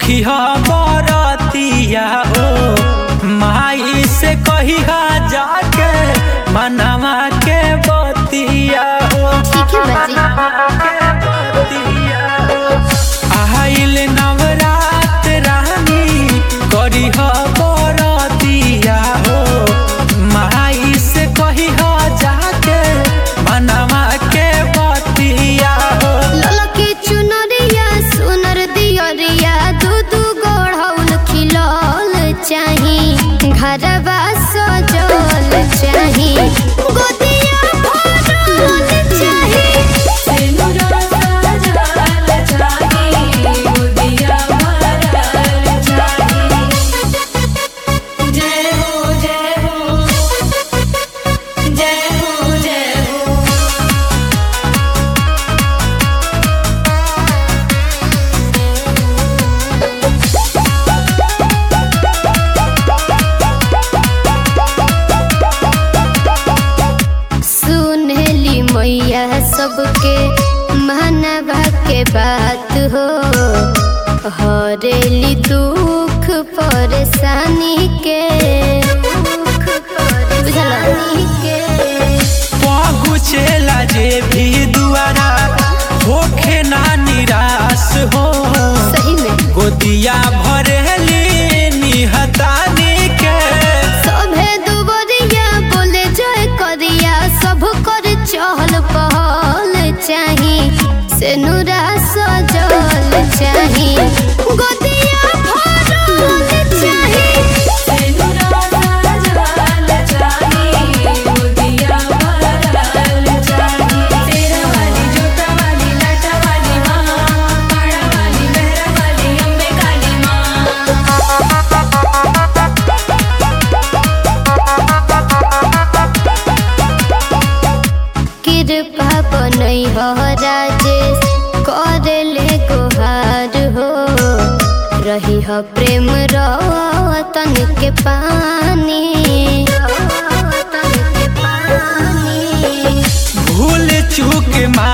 होखी बरतिया हो माई से कहिया जाके मनवा के बतिया हो ठीक है बाजी आइल नवरात रानी करी बरतिया हो माई से कहिया जाके मनवा के बतिया हो ललकी चुनरिया सुनर दियरिया दू दू गोढ़ौल खिलौल चाही घरवा सजल चाही गोदिया भरल चाही सिनुरा सजल चाही गोदिया भरल चाही जय हो जय हो जय हो जय हो सुनली मैया सबके मानवा के बात हो हरेली दुख परेशानी के बुझल के पहुँचेला जे भी दुआरा होखे ना निराश हो सही में गोदिया भरेली निहतानी के सभे दुबरिया बोले जय करिया सब कर चहल पहल चाही से नुरा सजल चाही गोदिया भरल चाही सिनुरा सजल चाही गोदिया भरल चाही तेरा वाली जोता वाली लाटा वाली माँ पाड़ा वाली मेहरा वाली अम्बे काली माँ कृपा बनई हो राजेश कर ले गुहार हो रही हो प्रेम रतन के पानी रतन के पानी भूल चूक मा